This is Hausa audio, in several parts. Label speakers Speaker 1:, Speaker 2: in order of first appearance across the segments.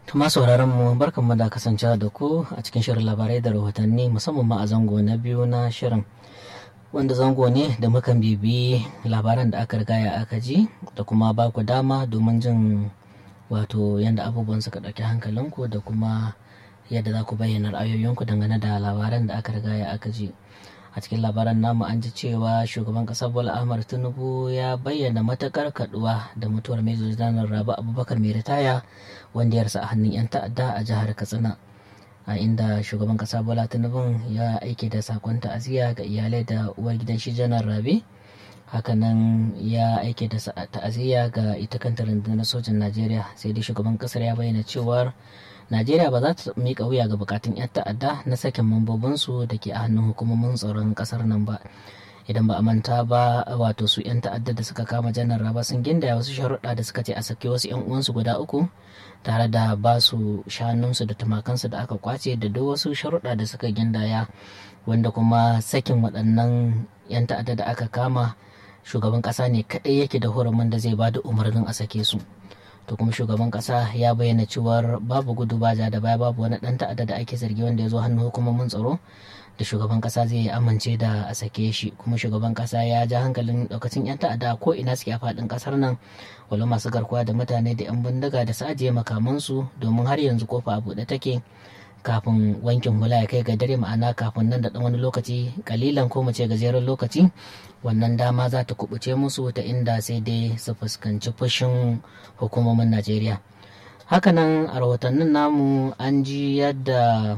Speaker 1: Tuma sauraron mu barkan mu da kasancewa da ku a cikin shirin labarai da rahotanni musamman ma a zango na biyu na shirin wanda zango ne da mukan bibi labaran da aka rigaya aka ji da kuma ba ku dama domin jin wato yadda abubuwan suka ɗauki hankalinku da kuma yadda za ku bayyana ra'ayoyinku dangane da labaran da aka rigaya aka ji a cikin labaran namu an ji cewa shugaban ƙasar bola ahmad tinubu ya bayyana matakar kaduwa da mutuwar mai janar rabu abubakar mai ritaya wanda ya rasa a hannun 'yan ta'adda a jihar katsina a inda shugaban kasa bola tinubu ya aike da sakon ta'aziyya ga iyalai da uwar gidan shi janar rabe hakanan ya aike da ta'aziyya ga ita kanta rundunar sojin najeriya sai dai shugaban kasar ya bayyana cewar najeriya ba za ta miƙa wuya ga bukatun 'yan ta'adda na sakin mambobinsu da ke a hannun hukumomin tsaron kasar nan ba idan ba a manta ba wato su 'yan ta'adda da suka kama janar raba sun gindaya wasu sharuɗa da suka ce a sake wasu 'yan uwansu guda uku tare da ba su shanunsu da tumakansu da aka kwace da duk wasu sharuɗa da suka gindaya wanda kuma sakin waɗannan 'yan ta'adda da aka kama shugaban ƙasa ne kaɗai yake da hurumin da zai ba da umarnin a sake su to kuma shugaban ƙasa ya bayyana cewar babu gudu ba da baya babu wani ɗan ta'adda da ake zargi wanda ya zo hannun hukumomin tsaro da shugaban kasa zai amince da a sake shi kuma shugaban kasa ya ja hankalin daukacin yan ta'adda ko ina suke a faɗin kasar nan wala masu garkuwa da mutane da yan bindiga da su ajiye makamansu domin har yanzu kofa a buɗe take kafin wankin hula ya kai ga dare ma'ana kafin nan da ɗan wani lokaci kalilan ko mu ce gajeren lokaci wannan dama za ta kubuce musu ta inda sai dai su fuskanci fushin hukumomin najeriya hakanan a rahotannin namu an ji yadda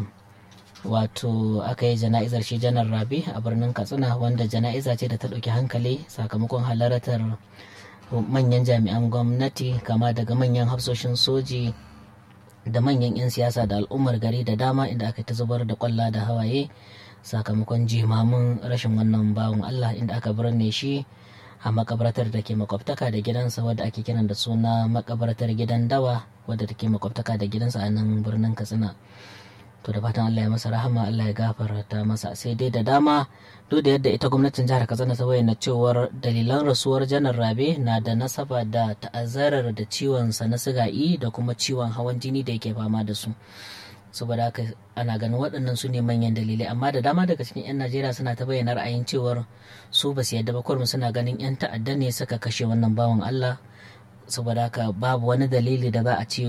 Speaker 1: wato aka yi jana'izar shi janar rabi a birnin katsina wanda jana'iza ce da ta ɗauki hankali sakamakon halartar manyan jami'an gwamnati kama daga manyan hafsoshin soji da manyan 'yan siyasa da al'ummar gari da dama inda aka ta zubar da kwalla da hawaye sakamakon jimamin rashin wannan bawan allah inda aka birne shi a makabartar da ke makwabtaka da gidansa wadda ake kiran da suna makabartar gidan dawa wadda take makwabtaka da gidansa a nan birnin katsina to da fatan Allah ya masa rahama Allah ya gafarta masa sai dai da dama duk da yadda ita gwamnatin jihar Katsina ta bayyana cewar dalilan rasuwar janar Rabe na da nasaba da ta'azzarar da ciwon sa na siga'i da kuma ciwon hawan jini da yake fama da su saboda haka ana ganin waɗannan su ne manyan dalilai amma da dama daga cikin 'yan najeriya suna ta bayyana ra'ayin cewar su ba su yadda ba kwarmu suna ganin 'yan ta'adda ne suka kashe wannan bawan allah saboda haka babu wani dalili da za a ce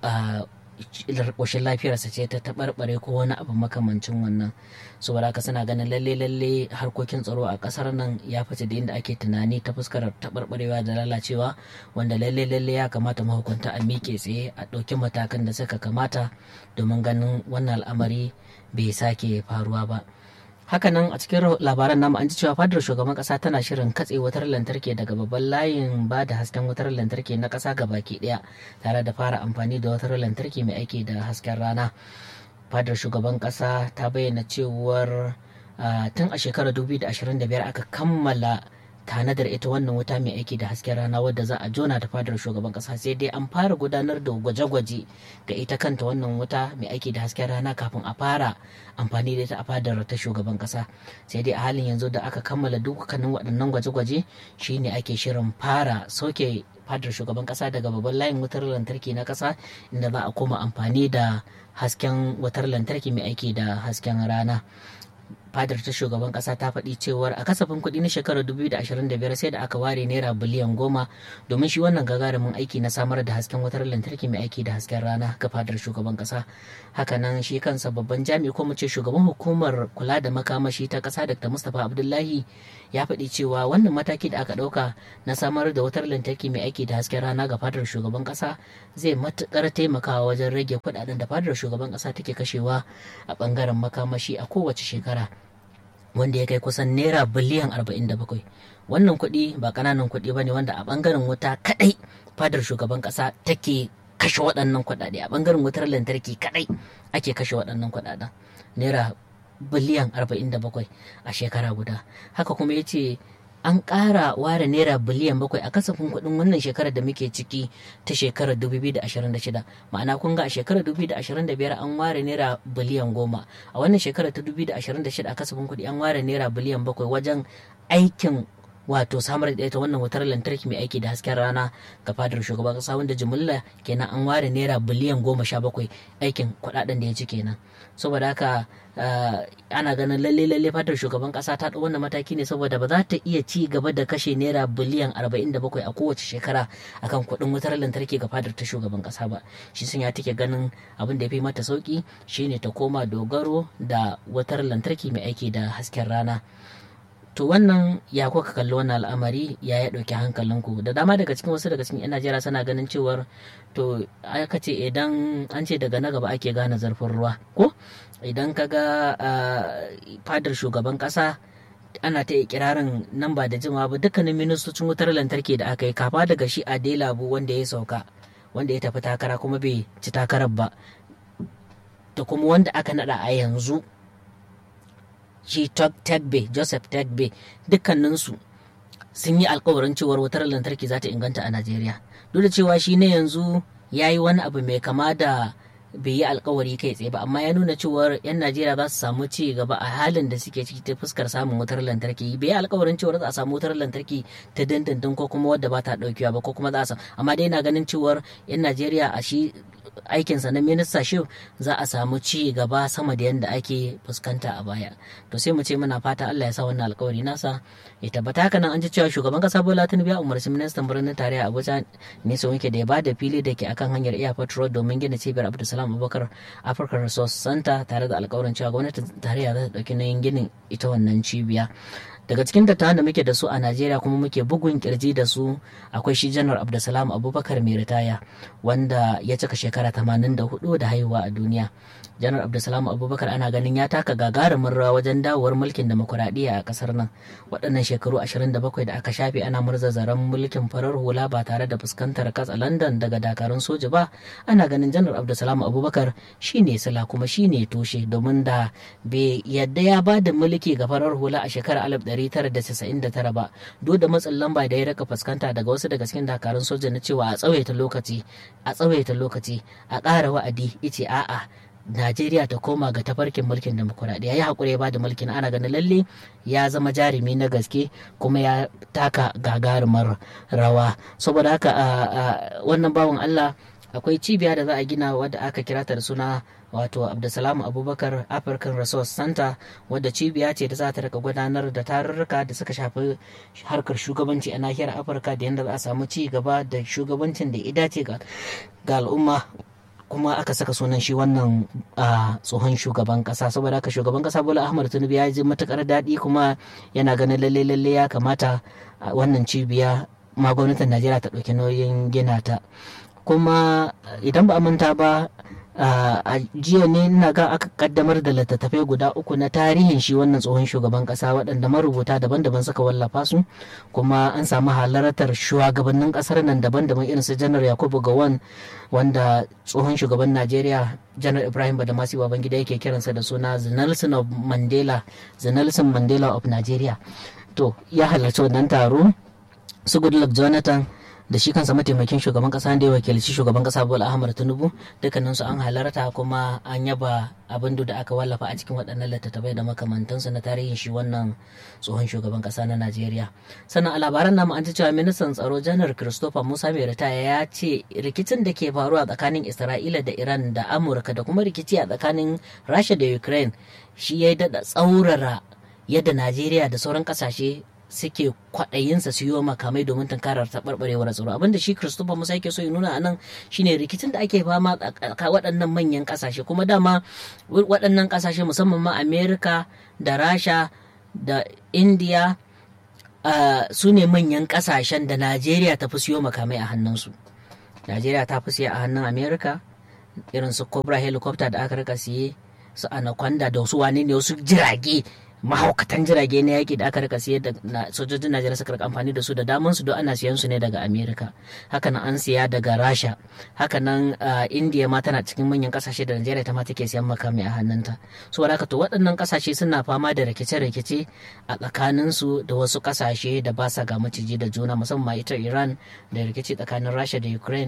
Speaker 1: ƙoshin lafiyarsa ce ta taɓarɓare ko wani abu makamancin wannan saboda haka suna ganin lalle lalle harkokin tsaro a ƙasar nan ya fice da inda ake tunani ta fuskar taɓarɓarewa da lalacewa wanda lalle lalle ya kamata mahukunta a miƙe tsaye a ɗauki matakan da suka kamata domin ganin wannan al'amari bai sake faruwa ba hakanan a cikin labaran namu an ji cewa fadar shugaban kasa tana shirin katse wutar lantarki daga babban layin ba da hasken wutar lantarki na kasa ga baki daya tare da fara amfani da wutar lantarki mai aiki da hasken rana fadar shugaban kasa ta bayyana cewar tun a shekarar 2025 aka kammala tanadar ita wannan wuta mai aiki da hasken rana wadda za a jona ta fadar shugaban kasa sai dai an fara gudanar da gwaje-gwaje ga ita kanta wannan wuta mai aiki da hasken rana kafin a fara amfani da ita a fadar ta shugaban kasa sai dai a halin yanzu da aka kammala dukkanin waɗannan gwaje-gwaje shine ake shirin fara sauke fadar shugaban kasa daga babban layin wutar lantarki na kasa inda za a koma amfani da hasken wutar lantarki mai aiki da hasken rana fadar ta shugaban kasa ta faɗi cewar a kasafin kuɗi na shekarar 2025 sai da aka ware naira biliyan goma domin shi wannan gagarumin aiki na samar da hasken wutar lantarki mai aiki da hasken rana ga fadar shugaban kasa hakanan shi kansa babban jami'i ko mu ce shugaban hukumar kula da makamashi ta kasa dr mustapha abdullahi ya faɗi cewa wannan mataki da aka ɗauka na samar da wutar lantarki mai aiki da hasken rana ga fadar shugaban kasa zai matuƙar taimakawa wajen rage kuɗaɗen da fadar shugaban kasa take kashewa a ɓangaren makamashi a kowace shekara wanda ya kai kusan naira biliyan 47 wannan kuɗi ba ƙananan kuɗi ba ne wanda a ɓangaren wuta kaɗai fadar shugaban ƙasa take kashe waɗannan kuɗaɗe a ɓangaren wutar lantarki kaɗai ake kashe waɗannan kuɗaɗen naira biliyan 47 a shekara guda haka kuma ya ce an ƙara ware naira biliyan bakwai a kasafin kuɗin wannan shekarar da muke ciki ta shekarar 2026 ma'ana kun ga a shekarar 2025 an ware naira biliyan goma a wannan shekarar ta 2026 a kasafin kuɗi an ware naira biliyan bakwai wajen aikin wato samar da ita wannan wutar lantarki mai aiki da hasken rana ga fadar shugaban kasa wanda jimilla kenan an ware naira biliyan goma sha bakwai aikin kuɗaɗen da ya ci kenan saboda haka ana ganin lalle lalle fadar shugaban kasa ta wannan mataki ne saboda ba za ta iya ci gaba da kashe naira biliyan arba'in da bakwai a kowace shekara akan kuɗin wutar lantarki ga fadar ta shugaban kasa ba shi sun ya take ganin abin da ya fi mata sauki shine ta koma dogaro da wutar lantarki mai aiki da hasken rana to wannan ya kuka kalli wannan al'amari ya ya ɗauki hankalinku da dama daga cikin wasu daga cikin 'yan najeriya suna ganin cewar to aka ce idan an ce daga na gaba ake gane zarfin ruwa ko idan ka ga fadar shugaban ƙasa ana ta ikirarin nan ba da jima ba dukkanin ministocin wutar lantarki da aka yi kafa daga shi a delabu wanda ya sauka wanda ya tafi takara kuma bai ci takarar ba da kuma wanda aka nada a yanzu shi tagbe joseph tagbe dukkaninsu sun yi alkawarin cewar wutar lantarki za ta inganta a najeriya duk da cewa shi ne yanzu ya yi wani abu mai kama da bai yi alkawari kai tsaye ba amma ya nuna cewar 'yan najeriya za su samu ci gaba a halin da suke ciki ta fuskar samun wutar lantarki bai yi alkawarin cewar za a samu wutar lantarki ta dindindin ko kuma wadda ba ta daukewa ba ko kuma za a samu amma dai na ganin cewar 'yan najeriya a shi aikinsa na minista shi za a samu ci gaba sama da yadda ake fuskanta a baya to sai mu ce muna fata Allah ya sa wannan alkawari nasa ya tabbata haka nan an ji cewa shugaban kasa Bola Tinubu ya umarci ministan birnin tarayya Abuja ne su wanke da ya bada fili da ke akan hanyar Airport Road domin gina cibiyar Abdulsalam Abubakar African Resource Center tare da alkawarin cewa gwamnatin tarayya za ta dauki nauyin ginin ita wannan cibiya daga cikin dattawan da muke da su a najeriya kuma muke bugun kirji da su akwai shi janar abdulsalam abubakar mai ritaya wanda ya cika shekara 84 da haihuwa a duniya janar abdulsalam abubakar ana ganin ya taka gagarumin rawa wajen dawowar mulkin demokuraɗiyya a ƙasar nan waɗannan shekaru 27 da aka shafe ana murza zaren mulkin farar hula ba tare da fuskantar katsa london daga dakarun soja ba ana ganin janar abdulsalam abubakar shine sila kuma shine toshe domin da bai yadda ya ba da mulki ga farar hula a shekarar 1999 ba duk da matsin lamba da ya raka fuskanta daga wasu daga cikin dakarun soja na cewa a tsawaita lokaci a tsawaita lokaci a ƙara wa'adi ice a'a Najeriya ta koma ga tafarkin mulkin demokuraɗiyya ya haƙuri ya bada mulkin ana ganin lalle ya zama jarumi na gaske kuma ya taka gagarumar rawa saboda haka wannan bawan Allah akwai cibiya da za a gina wadda aka kira ta da suna wato abdulsalam abubakar african resource center wadda cibiya ce da za ta rika gudanar da tarurruka da suka shafi harkar shugabanci a nahiyar afirka da yadda za a samu ci gaba da shugabancin da ya dace ga al'umma kuma aka saka sunan shi wannan tsohon shugaban kasa saboda haka shugaban kasa bola ahmad tinubu ya ji matukar daɗi kuma yana ganin lalle lalle ya kamata wannan cibiya ma gwamnatin najeriya ta ɗauki nauyin gina ta kuma idan ba a manta ba a jiya ne na ga aka kaddamar da littattafai guda uku na tarihin shi wannan tsohon shugaban kasa waɗanda marubuta daban-daban suka wallafa su kuma an samu halartar shugabannin kasar nan daban-daban irin su janar yakubu gawan wanda tsohon shugaban najeriya janar ibrahim badamasi babangida yake kiransa da suna the nelson of mandela the nelson mandela of nigeria to ya halarci wannan taro su goodluck jonathan da shi kansa mataimakin shugaban kasa da ya wakilci shugaban kasa bola ahmad tinubu dukkanin su an halarta kuma an yaba abin da aka wallafa a cikin waɗannan littattafai da makamantansu na tarihin shi wannan tsohon shugaban kasa na najeriya sannan a labaran namu an ji cewa ministan tsaro janar christopher musa mai ritaya ya ce rikicin da ke faruwa tsakanin isra'ila da iran da amurka da kuma rikici a tsakanin rasha da ukraine shi ya daɗa tsaurara yadda najeriya da sauran ƙasashe suke kwaɗayinsa su yi wa makamai domin tunkarar taɓarɓarewar tsaro abinda shi christopher musa yake so ya nuna a nan shine rikicin da ake fama a waɗannan manyan ƙasashe kuma dama waɗannan ƙasashe musamman ma amerika da rasha da india su ne manyan ƙasashen da najeriya ta fi siyo makamai a hannunsu najeriya ta fi siya a hannun amerika irin su cobra helicopter da aka rika siye su anaconda da wasu wane ne wasu jirage mahaukatan jirage na yaƙi da aka rika siyar da sojojin najeriya suka rika amfani da su da daman su don ana siyan su ne daga amerika hakanan an siya daga rasha hakanan india ma tana cikin manyan kasashe da najeriya ta ma take siyan makami a hannunta so haka to waɗannan kasashe suna fama da rikice-rikice a tsakanin su da wasu kasashe da ba sa ga maciji da juna musamman ita iran da rikici tsakanin rasha da ukraine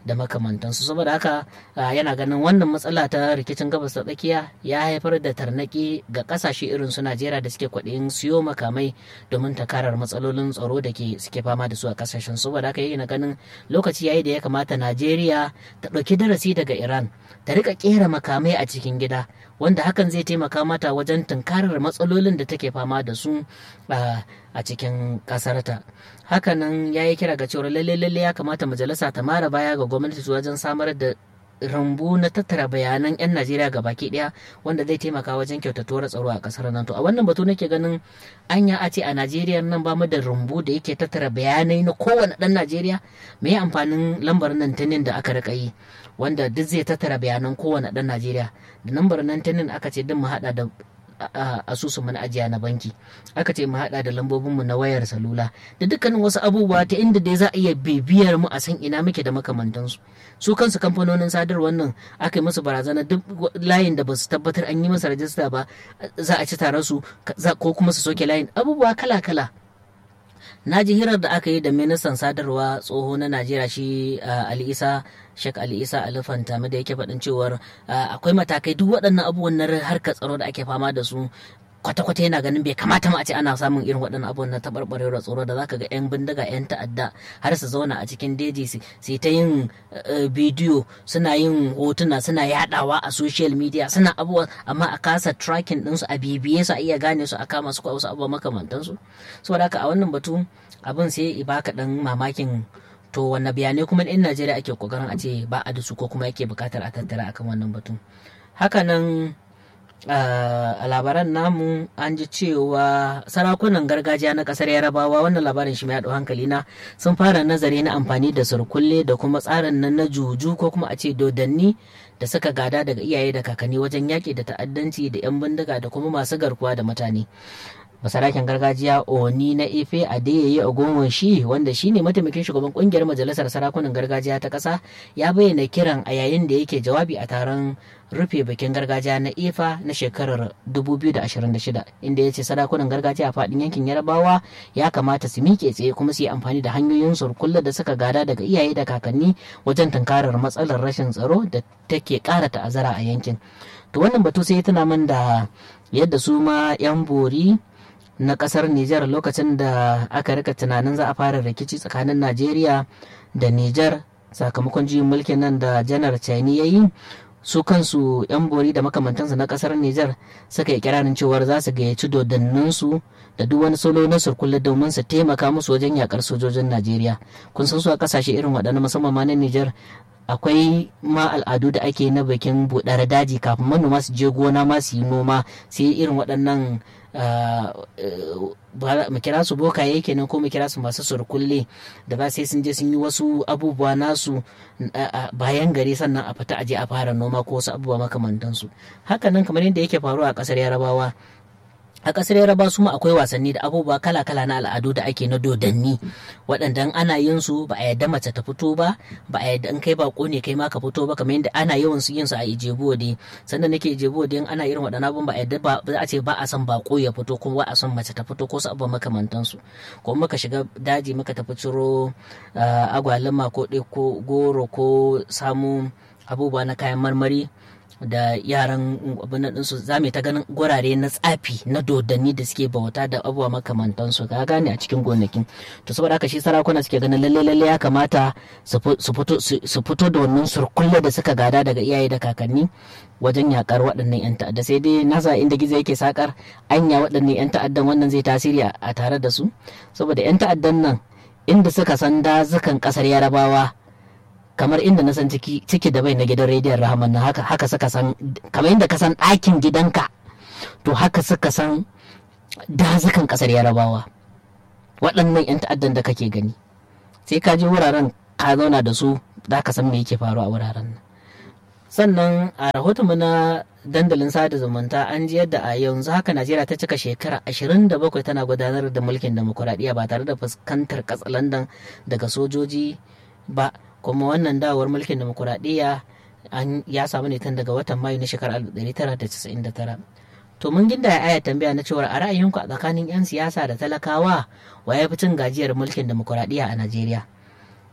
Speaker 1: da makamantansu saboda haka yana ganin wannan matsala ta rikicin gabas ta tsakiya ya haifar da tarnaki ga kasashe irin su najeriya da suke kwaɗayin siyo makamai domin takarar matsalolin tsaro da ke suke fama da su a kasashen saboda haka yana ganin lokaci yayi da ya kamata najeriya ta ɗauki darasi daga iran ta rika kera makamai a cikin gida wanda hakan zai taimaka mata wajen tunkarar matsalolin da take fama da su a cikin kasarta hakanan ya yi kira ga cewar lalle lalle ya kamata majalisa ta mara baya ga gwamnati wajen samar da rambu na tattara bayanan 'yan najeriya ga baki daya wanda zai taimaka wajen kyautatuwar tsaro a kasar nan to a wannan batu nake ganin anya a ce a najeriya nan ba mu da rumbu da yake tattara bayanai na kowane dan najeriya me amfanin lambar nan tanin da aka rika yi wanda duk zai tattara bayanan kowane dan najeriya da lambar nan tanin aka ce duk mu hada da asusun na ajiya na banki aka ce mu hada da lambobinmu na wayar salula da dukkanin wasu abubuwa ta inda dai za a iya bibiyar mu a san ina muke da makamantansu su kansu kamfanonin sadarwar nan aka yi musu barazana duk layin da ba su tabbatar an yi masa rajista ba za a ci tare su ko kuma su soke layin abubuwa kala-kala na ji hirar da aka yi da ministan sadarwa tsoho na najeriya shi ali isa shek ali isa alifanta da yake faɗin cewar akwai matakai duk waɗannan abubuwan na harkar tsaro da ake fama da su kwata-kwata yana ganin bai kamata ma a ce ana samun irin waɗannan abubuwan na taɓarɓarewar tsoro da zaka ga 'yan bindiga 'yan ta'adda har su zauna a cikin deji su ta yin bidiyo suna yin hotuna suna yadawa a social media suna abubuwa amma a kasa tracking ɗinsu a bibiye su a iya gane su a kama su ko wasu abubuwa makamantansu saboda haka a wannan batu abin sai i baka ɗan mamakin to wanne bayanai kuma in najeriya ake kokarin a ce ba a da su ko kuma yake bukatar a tattara akan wannan batun hakanan a labaran namu an ji cewa sarakunan gargajiya na kasar yarabawa wannan labarin shi mai haɗu hankali na sun fara nazari na amfani da surkulle da kuma tsarin nan na juju ko kuma a ce dodanni da suka gada daga iyaye da kakanni wajen yaƙi da ta'addanci da 'yan bindiga da kuma masu garkuwa da mutane masarakin gargajiya oni na efe adeyeye ogunwon shi wanda shine mataimakin shugaban kungiyar majalisar sarakunan gargajiya ta ƙasa ya bayyana kiran a yayin da yake jawabi a taron rufe bikin gargajiya na efa na shekarar 2026 inda ya ce sarakunan gargajiya a faɗin yankin yarabawa ya kamata su miƙe tsaye kuma su yi amfani da hanyoyin surkulla da suka gada daga iyaye da kakanni wajen tunkarar matsalar rashin tsaro da take ƙara ta'azzara a yankin to wannan batu sai tuna min da yadda su ma 'yan bori na kasar Nijar lokacin da aka rika tunanin za a fara rikici tsakanin Najeriya da Nijar sakamakon juyin mulkin nan da janar Chani ya yi su kansu 'yan bori da makamantansu na kasar Nijar suka yi kiranin cewar za su gayyaci dodanninsu da duk wani solo na surkulle domin su taimaka musu wajen yakar sojojin Najeriya kun san su a kasashe irin waɗannan musamman ma na Nijar akwai ma al'adu da ake na bikin buɗar daji kafin manoma su je gona ma su yi noma sai irin waɗannan mu kira su bokaye kenan ko mu kira su masu surkulle da ba sai sun je sun yi wasu abubuwa nasu bayan gari sannan a fita aje a fara noma ko wasu abubuwa makamantansu hakanan kamar yadda yake faruwa a ƙasar yarabawa a ƙasar yaraba su ma akwai wasanni da abubuwa kala-kala na al'adu da ake na dodanni waɗanda ana yin su ba a yadda mace ta fito ba ba a yadda in kai bako ne kai ma ka fito ba kamar yadda ana yawan su yin su a ijebu wade sannan nake ijebu wade in ana irin waɗannan abun ba a yadda ba a ce ba a son bako ya fito kuma ba a son mace ta fito ko su abubuwa makamantan su ko muka shiga daji muka tafi ciro agwaluma ko ko goro ko samu abubuwa na kayan marmari da yaran abin ɗinsu za mu ta ganin gurare na tsafi na dodanni da suke bauta da abubuwa makamantansu ka gane a cikin gonakin to saboda haka shi sarakuna suke ganin lalle lalle ya kamata su fito da wannan surkulle da suka gada daga iyaye da kakanni wajen yakar waɗannan 'yan ta'adda sai dai nasa inda gizo yake sakar anya waɗannan 'yan ta'addan wannan zai tasiri a tare da su saboda 'yan ta'addan nan inda suka san dazukan ƙasar yarabawa kamar inda na san ciki ciki da bai na gidan rediyon rahaman na haka haka suka san kamar inda ka san ɗakin gidanka to haka suka san dazukan ƙasar yarabawa waɗannan 'yan ta'addan da kake gani sai ka je wuraren ka zauna da su za ka san me yake faruwa a wuraren nan sannan a rahoton mu na dandalin sada zumunta an ji yadda a yanzu haka najeriya ta cika shekara 27 tana gudanar da mulkin demokuraɗiyya ba tare da fuskantar katsalandan daga sojoji ba kuma wannan dawowar mulkin demokuraɗiyya ya samu ne tun daga watan mayu na shekarar 1999 to mun ginda ya aya tambaya na cewar a ra'ayinku a tsakanin 'yan siyasa da talakawa wa ya fi cin gajiyar mulkin demokuraɗiyya a najeriya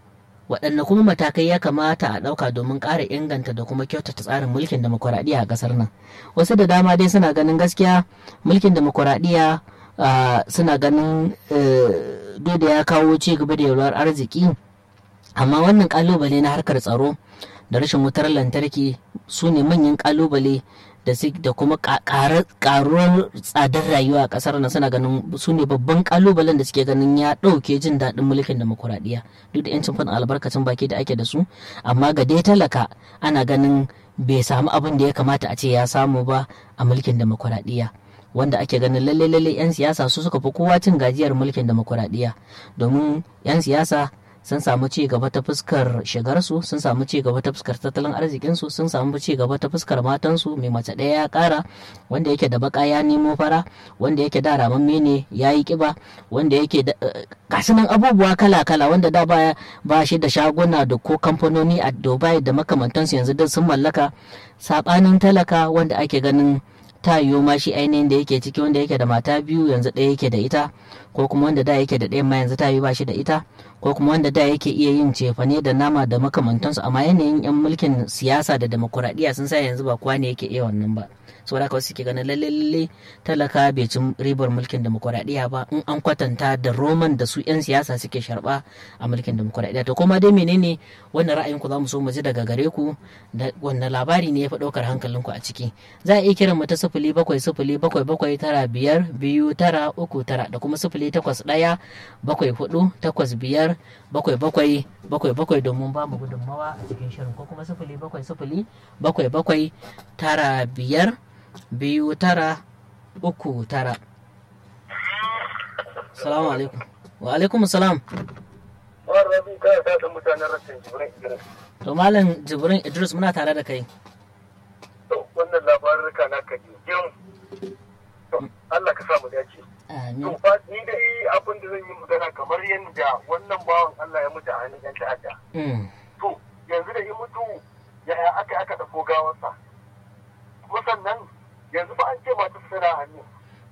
Speaker 1: waɗanne kuma matakai ya kamata a ɗauka domin ƙara inganta da kuma kyautata tsarin mulkin demokuraɗiyya a ƙasar nan wasu da dama dai suna ganin gaskiya mulkin demokuraɗiyya suna ganin duk da ya kawo ci gaba da yalwar arziki amma wannan ƙalubale na harkar tsaro da rashin wutar lantarki su ne manyan ƙalubale da da kuma karuwar tsadar rayuwa a kasar nan suna ganin su ne babban kalubalen da suke ganin ya ɗauke jin daɗin mulkin demokuraɗiyya duk da yancin faɗin albarkacin baki da ake da su amma ga dai talaka ana ganin bai samu abin da ya kamata a ce ya samu ba a mulkin demokuraɗiyya wanda ake ganin lalle lalle 'yan siyasa su suka fi kowa cin gajiyar mulkin demokuraɗiyya domin 'yan siyasa sun samu ci gaba ta fuskar shigarsu sun samu ci gaba ta fuskar tattalin arzikinsu sun samu ci gaba ta fuskar matansu mai mace ɗaya ya ƙara wanda yake da baka ya nemo fara wanda yake da ramamme ne ya yi ƙiba wanda yake da nan abubuwa kala-kala wanda da baya ba shi da shaguna da ko kamfanoni a dubai da makamantansu yanzu duk sun mallaka saɓanin talaka wanda ake ganin ta yiwu ma shi ainihin da yake ciki wanda yake da mata biyu yanzu ɗaya yake da ita ko kuma wanda da yake da ɗaya ma yanzu ta yi ba shi da ita ko kuma wanda da yake iya yin cefane da nama da makamantansu amma yanayin yan mulkin siyasa da demokuraɗiyya sun sa yanzu ba kowa ne yake iya wannan ba saboda haka wasu ke ganin lalle lalle talaka bai ci ribar mulkin demokuraɗiyya ba in an kwatanta da roman da su 'yan siyasa suke sharba a mulkin demokuraɗiyya to kuma dai menene wannan ra'ayin ku za mu so mu ji daga gare ku da wannan labari ne ya fi ɗaukar hankalinku a ciki za a iya kiran mu ta sifili bakwai sifili bakwai bakwai tara biyar biyu tara uku tara da kuma sifili takwas ɗaya bakwai hudu takwas biyar bakwai bakwai bakwai bakwai domin ba mu gudunmawa a cikin shirin ko kuma sifili bakwai sifili bakwai bakwai tara biyar biyu tara uku tara salamu alaikum wa alaikum salam to malam jibrin idris muna tare da kai
Speaker 2: wannan labarurka na ka jin Allah ka samu dace to fa ni dai abin da zan yi magana kamar yadda wannan bawan Allah ya mutu a hannun yan ta'adda to yanzu da ya mutu yaya aka aka dauko gawarsa kuma sannan yanzu ba an ce masu suna hannu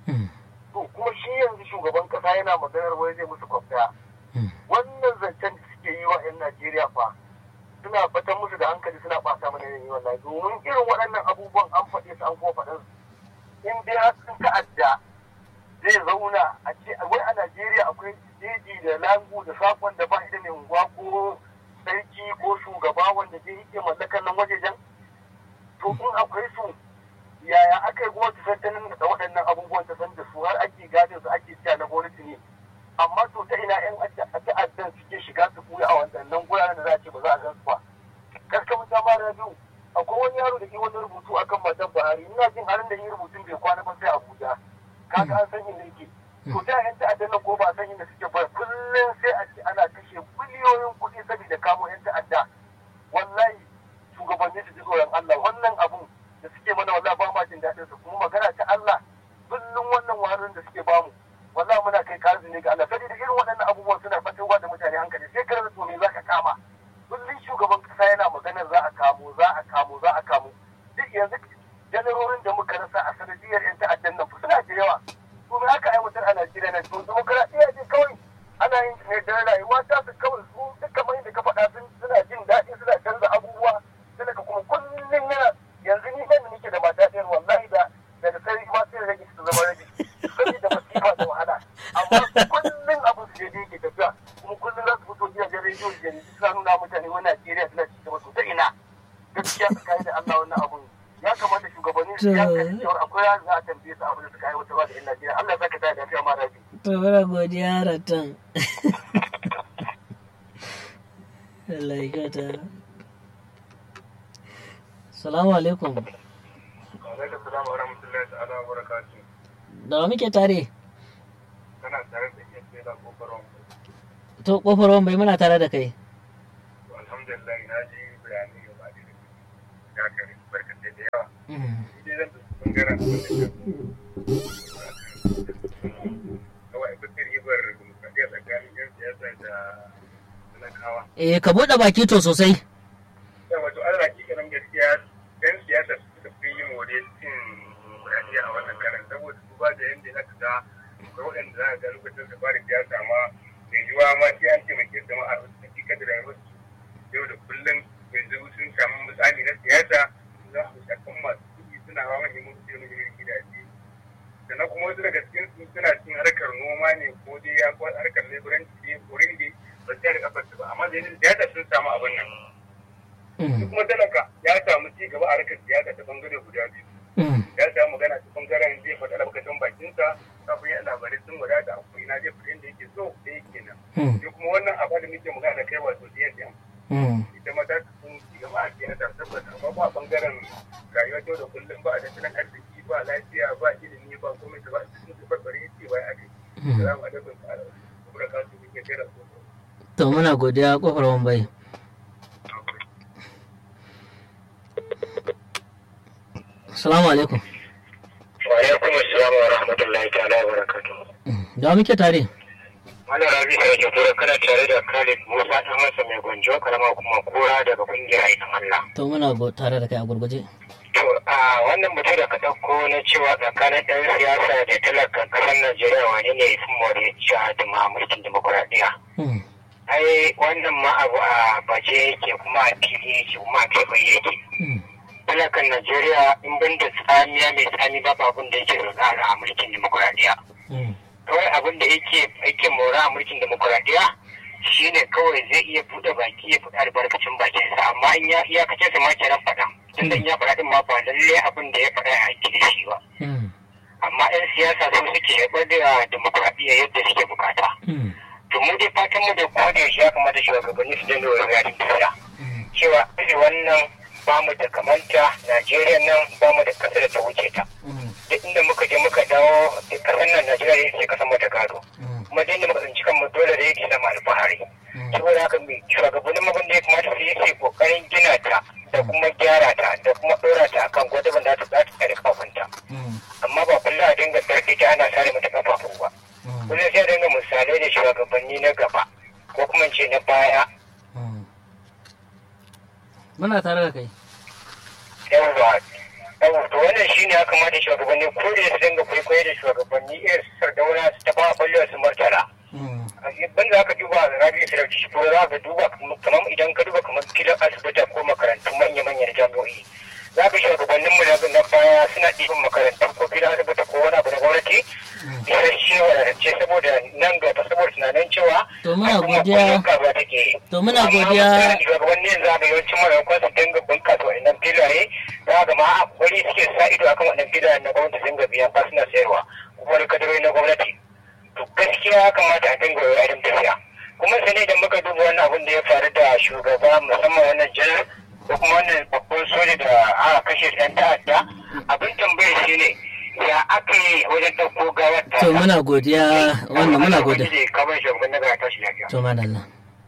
Speaker 2: to kuma shi yanzu shugaban kasa yana maganar wai zai musu kwafta wannan zancen da suke yi wa 'yan najeriya fa suna fatan musu da hankali suna ɓata mana yin wannan domin irin waɗannan abubuwan an faɗe su an kuma faɗin in dai har sun ta'adda zai zauna a ce wai a najeriya akwai jeji da langu da sakon da ba da mai unguwa ko sarki ko shugaba wanda zai iya mallakar nan wajejen to in akwai su yaya aka yi gwamnati santanin da waɗannan abubuwan ta san da su har ake gadin su ake cewa na gwamnati ne amma to ta ina yan ta'addan suke shiga su buya a waɗannan guraren da za a ce ba za a gan su ba kaskamin ta mara biyu akwai wani yaro da ke wani rubutu akan matan buhari ina jin halin da yi rubutun bai kwana ba sai abuja kaga an san inda yake to ta yan ta'addan nan ko ba a san inda suke ba kullum sai a ce ana kashe biliyoyin kuɗi saboda kamo yan ta'adda wallahi shugabanni su ji tsoron Allah wannan abun da suke mana wallahi ba ma jin daɗin su kuma magana ta Allah kullum wannan wahalar da suke bamu wallahi muna kai kazi ne ga Allah saboda irin waɗannan abubuwan suna fatowa da mutane hankali sai ka rasa to me zaka kama kullum shugaban kasa yana maganar za a kamo za a kamo za a kamo duk yanzu janarorin da muka rasa a sanadiyar yan ta'addan nan suna da yawa to me aka aiwatar a Najeriya nan to demokradiyya ce kawai ana yin ne da rayuwa ta su kawai su duk kamar yadda ka faɗa suna jin daɗi suna canza abubuwa sai ka kuma kullum yana yanzu ni nan nake da mata ɗaya wallahi da daga sai ma sai rage su zama rage saboda masifa da wahala amma kullum abin su daidai ke tafiya kuma kullum za su fito gidajen rediyo da jaridu suna nuna mutane wani Najeriya suna ci gaba to ta ina gaskiya tsakanin da Allah wannan abun ya kamata shugabanni su ya kai cewa akwai ya za a tambaye su abin da suka aiwatarwa da 'yan Najeriya Allah ya saka ta da lafiya ma rabi.
Speaker 1: To muna godiya ratan. Allah ya kyauta. Salamu alaikum.
Speaker 2: Alaikum salam wa rahmatullahi ta'ala wa barakatuh.
Speaker 1: Da wa muke tare?
Speaker 2: Kana tare da ke sai da kofar wambai.
Speaker 1: To kofar wambai muna tare da kai.
Speaker 2: Alhamdulillah na ji bayani ga ba da ya kare barkan da yawa. Ni zan da bangaren kawai bakar ibar demokradiyya tsakanin yan siyasa da talakawa.
Speaker 1: Eh ka buɗe baki to sosai.
Speaker 2: Yawa to Allah ki kanan gaskiya yan siyasa suka fi yin wuri cin demokradiyya a wannan karan saboda duba da yadda za ka ga akwai waɗanda za ka ga lokacin da fara siyasa ma mai yiwuwa ma sai an taimake su jama'a su ci kada rayuwar su yau da kullum yanzu sun samu misali na siyasa za su shakan masu kuɗi suna hawa manyan mutu da manyan gidaje sannan kuma wasu daga cikin su suna cin harkar noma ne ko dai ya kwa harkar leburanci ne ko ringe ba su da kafar ba amma da siyasa sun samu abin nan kuma talaka ya samu ci gaba a harkar siyasa ta bangare guda biyu ya samu magana ta bangaren zai faɗa albarkacin bakinsa kafin ya labarai sun wadata a kuma zai fita inda yake so da yake nan sai kuma wannan abu da muke magana da kai wato siyasa ita ma ta sun ci gaba a siyasa tabbata amma ba bangaren rayuwar yau da kullum ba a tattalin arziki ba lafiya ba ilimi ba komai da ba sun ci barbare ce ba a kai salamu alaikum ta'ala kuma ka su kike kira so
Speaker 1: to muna godiya kofar wambai Assalamu alaikum.
Speaker 2: Wa alaikum assalam wa rahmatullahi ta'ala wa barakatuh.
Speaker 1: Da muke tare.
Speaker 2: Wani rabi sai ke tura kana tare da Khalid Musa ɗan masa mai gwanjo karama kuma kura daga kungiyar aikin Allah.
Speaker 1: To muna tare da kai a gurguje.
Speaker 2: To a wannan mutum da ka ɗauko na cewa tsakanin ɗan siyasa da talakan ƙasar Najeriya wani ne sun more cewa da ma mulkin demokuraɗiyya. Ai wannan ma abu a baje yake kuma a fili yake kuma a keɓe yake. talakan Najeriya in ban da tsamiya mai tsami babu abin da yake rana a mulkin demokuraɗiyya. Kawai abin da yake yake mora a mulkin demokuraɗiyya shine kawai zai iya buɗe baki ya faɗa albarkacin bakinsa amma in ya iyakacin sa ma kenan faɗa. Tunda in ya faɗa din ma ba lalle abin da ya faɗa ya aiki da shi ba. Amma 'yan siyasa su suke haifar da demokuraɗiyya yadda suke bukata. To mu dai fatan mu da koda yaushe ya kamata shugabanni su dinga wani yadin tafiya. Cewa wannan ba mu da kamanta Najeriya nan ba mu da ƙasa da ta wuce ta. Duk inda muka je muka dawo ƙasar nan Najeriya ne kasan mata gado. Kuma duk inda muka tsinci kanmu dole da yake zama alfahari. Saboda haka mai shugabannin abin da ya kamata su yi sai kokarin gina ta da kuma gyara ta da kuma ɗora ta akan gwadaban da ta za ta tsare kafafunta. Amma ba kullum a dinga tsarki ta ana sare mata kafafu ba. Kullum sai a dinga misalai da shugabanni na gaba ko kuma ce na baya
Speaker 1: Muna tare da kai.
Speaker 2: yawwa yawwa to wannan shine ya kamata shugabanni ko da su dinga kwaikwayo da shugabanni irin su sardauna su ta ba ballewa su martala ban za ka duba rabi su dauki shi ko za ka duba kamar idan ka duba kamar filin asibiti ko makarantu manya-manyan jami'o'i za ka shugabannin mu na baya suna ɗiban makarantu ko filin asibiti ko wani abu na gwamnati isasshe wadatacce saboda nan gaba saboda tunanin cewa
Speaker 1: To muna godiya. To muna godiya.
Speaker 2: shugabannin za ga yawancin maimakon su dinga bunkasa wa'annan filaye za ga ma wani suke sa ido akan wannan filayen na gwamnati sun ga biyan fa suna sayarwa kuma wani kadarori na gwamnati to gaskiya ya kamata a dinga wa irin tafiya kuma sai ne idan muka duba wannan abin da ya faru da shugaba musamman wannan janar ko kuma wannan babban soja da aka kashe yan ta'adda abin tambayar shi ne ya aka yi wajen ɗauko gawar ta
Speaker 1: To muna godiya wannan muna godiya.
Speaker 2: kamar shugaban na gaba tashi lafiya
Speaker 1: To madalla.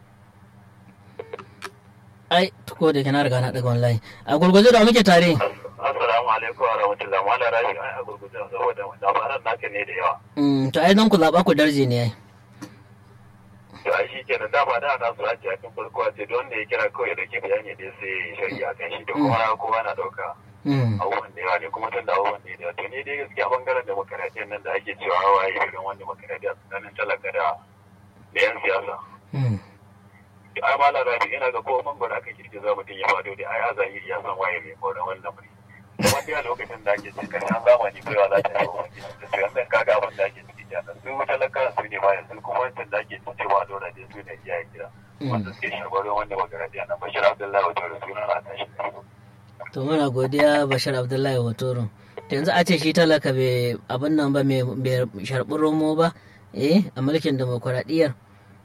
Speaker 1: Ai, ko da kana riga na daga wallahi. A gurguje da muke tare.
Speaker 2: Assalamu alaikum wa rahmatullahi wa barakatuh. Ai a gurguje saboda labaran naka ne da yawa.
Speaker 1: Mm, to ai dan ku zaba ku darje ne ai.
Speaker 2: To ai shi kenan da ba da na so a ce a cikin farko a ce don da ya kira kawai da ke bayani da sai shari'a kan shi da kuma kowa na dauka
Speaker 1: Mm.
Speaker 2: abubuwan da yawa ne kuma tun da abubuwan da yawa to ni dai gaskiya bangaren demokaradiyyar nan da ake cewa hawa yi irin wani demokaradiyya tsakanin talaka da da yan siyasa.
Speaker 1: Mm.
Speaker 2: ai ma larabi ina ga ko mangwara aka kirki za mutum ya fado da ai a zahiri ya san waye mai koran wannan lamari kuma dai a lokacin da ake cikin karshen zamani kaiwa za ta yi wa da su yanzu kaga abin da ake ciki kenan su talaka su ne ma yanzu kuma wancan da ake cewa a dora da su ne iyayen gida wanda suke sharbarin wanda magaradiya na bashir abdullahi wato da suna na tashi
Speaker 1: To muna godiya Bashir Abdullahi Watoro. To yanzu a ce shi talaka bai abin nan ba mai sharɓi romo ba eh a mulkin demokuraɗiyyar.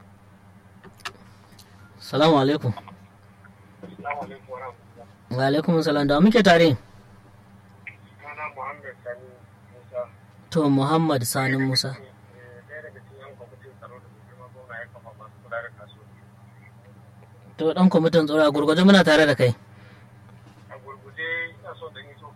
Speaker 1: Salamu alaikum.
Speaker 2: Assalamu alaikum wa rahmatullahi.
Speaker 1: Wa alaikum salam da muke tare.
Speaker 2: Sunana Muhammad Sani Musa.
Speaker 1: To Muhammad Sani Musa.
Speaker 2: Ɗaya daga cikin yan kwamitin tsaro da mai girma gwamna ya kafa masu kula da kasuwanci.
Speaker 1: To dan kwamitin tsaro a gurguje muna tare da kai.
Speaker 2: A gurguje ina son da yi so